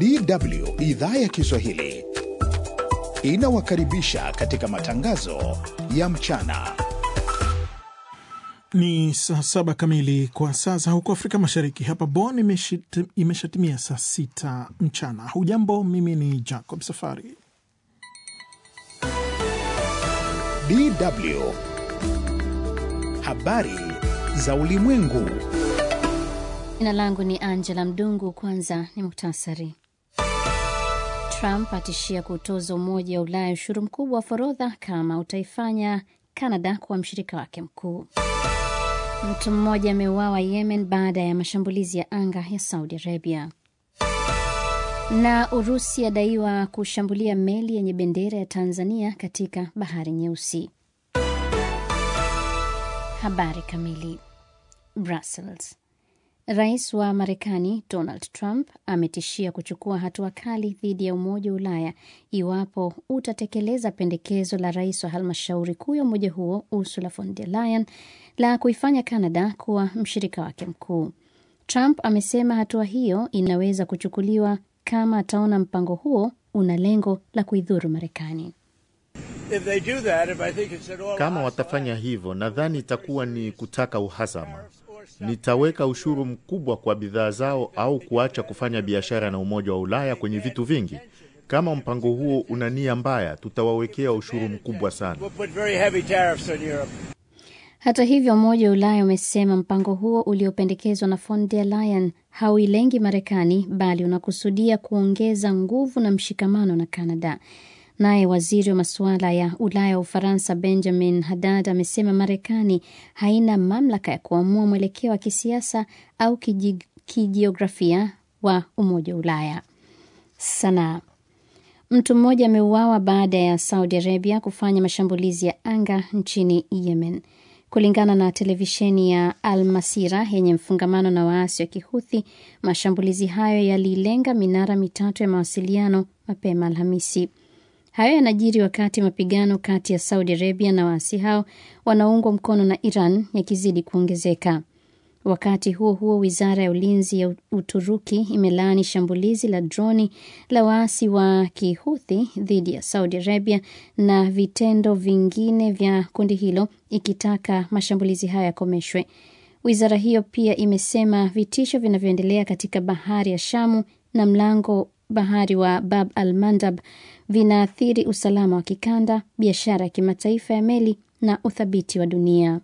DW idhaa ya Kiswahili inawakaribisha katika matangazo ya mchana. Ni saa saba kamili kwa saa za huko Afrika Mashariki. Hapa Bonn imeshit- imeshatimia saa sita mchana. Hujambo, mimi ni Jacob Safari. DW habari za ulimwengu. Jina langu ni Angela Mdungu. Kwanza ni muktasari. Trump atishia kutoza Umoja wa Ulaya ushuru mkubwa wa forodha kama utaifanya Canada kuwa mshirika wake mkuu. Mtu mmoja ameuawa Yemen baada ya mashambulizi ya anga ya Saudi Arabia. Na Urusi adaiwa kushambulia meli yenye bendera ya Tanzania katika Bahari Nyeusi. Habari kamili. Brussels. Rais wa Marekani Donald Trump ametishia kuchukua hatua kali dhidi ya Umoja wa Ulaya iwapo utatekeleza pendekezo la rais wa halmashauri kuu ya umoja huo Ursula von der Leyen la kuifanya Canada kuwa mshirika wake mkuu. Trump amesema hatua hiyo inaweza kuchukuliwa kama ataona mpango huo una lengo la kuidhuru Marekani. Kama watafanya hivyo, nadhani itakuwa ni kutaka uhasama. Nitaweka ushuru mkubwa kwa bidhaa zao au kuacha kufanya biashara na Umoja wa Ulaya kwenye vitu vingi. Kama mpango huo una nia mbaya, tutawawekea ushuru mkubwa sana. Hata hivyo, Umoja wa Ulaya umesema mpango huo uliopendekezwa na von der Leyen hauilengi Marekani bali unakusudia kuongeza nguvu na mshikamano na Canada. Naye waziri wa masuala ya Ulaya wa Ufaransa Benjamin Haddad amesema Marekani haina mamlaka ya kuamua mwelekeo wa kisiasa au kiji, kijiografia wa Umoja wa Ulaya. Sanaa. Mtu mmoja ameuawa baada ya Saudi Arabia kufanya mashambulizi ya anga nchini Yemen. Kulingana na televisheni ya Al Masira yenye mfungamano na waasi wa Kihuthi, mashambulizi hayo yalilenga minara mitatu ya mawasiliano mapema Alhamisi. Hayo yanajiri wakati mapigano kati ya Saudi Arabia na waasi hao wanaoungwa mkono na Iran yakizidi kuongezeka. Wakati huo huo, wizara ya ulinzi ya Uturuki imelaani shambulizi la droni la waasi wa Kihuthi dhidi ya Saudi Arabia na vitendo vingine vya kundi hilo, ikitaka mashambulizi hayo yakomeshwe. Wizara hiyo pia imesema vitisho vinavyoendelea katika bahari ya Shamu na mlango bahari wa Bab al Mandab vinaathiri usalama wa kikanda, biashara ya kimataifa ya meli na uthabiti wa dunia.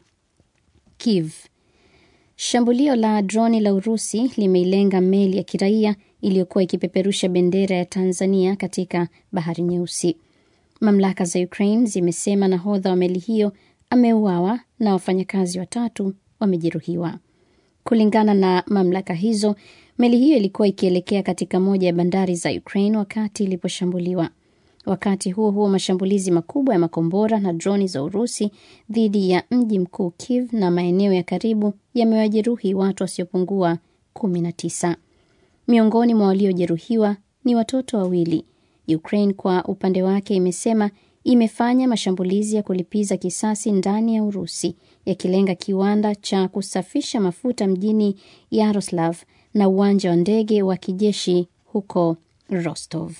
Kiev. Shambulio la droni la Urusi limeilenga meli ya kiraia iliyokuwa ikipeperusha bendera ya Tanzania katika Bahari Nyeusi. Mamlaka za Ukraine zimesema nahodha wa meli hiyo ameuawa na wafanyakazi watatu wamejeruhiwa. Kulingana na mamlaka hizo, meli hiyo ilikuwa ikielekea katika moja ya bandari za Ukraine wakati iliposhambuliwa. Wakati huo huo, mashambulizi makubwa ya makombora na droni za Urusi dhidi ya mji mkuu Kiev na maeneo ya karibu yamewajeruhi watu wasiopungua 19. Miongoni mwa waliojeruhiwa ni watoto wawili. Ukraine kwa upande wake imesema imefanya mashambulizi ya kulipiza kisasi ndani ya Urusi yakilenga kiwanda cha kusafisha mafuta mjini Yaroslav na uwanja wa ndege wa kijeshi huko Rostov.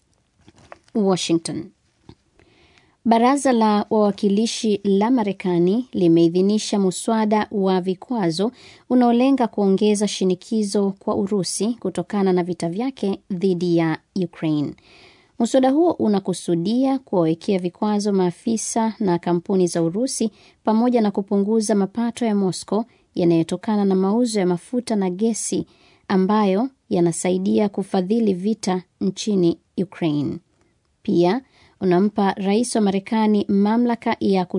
Washington. Baraza la wawakilishi la Marekani limeidhinisha muswada wa vikwazo unaolenga kuongeza shinikizo kwa Urusi kutokana na vita vyake dhidi ya Ukraine. Muswada huo unakusudia kuwawekea vikwazo maafisa na kampuni za Urusi pamoja na kupunguza mapato ya Moscow yanayotokana na mauzo ya mafuta na gesi ambayo yanasaidia kufadhili vita nchini Ukraine. Pia unampa rais wa Marekani mamlaka ya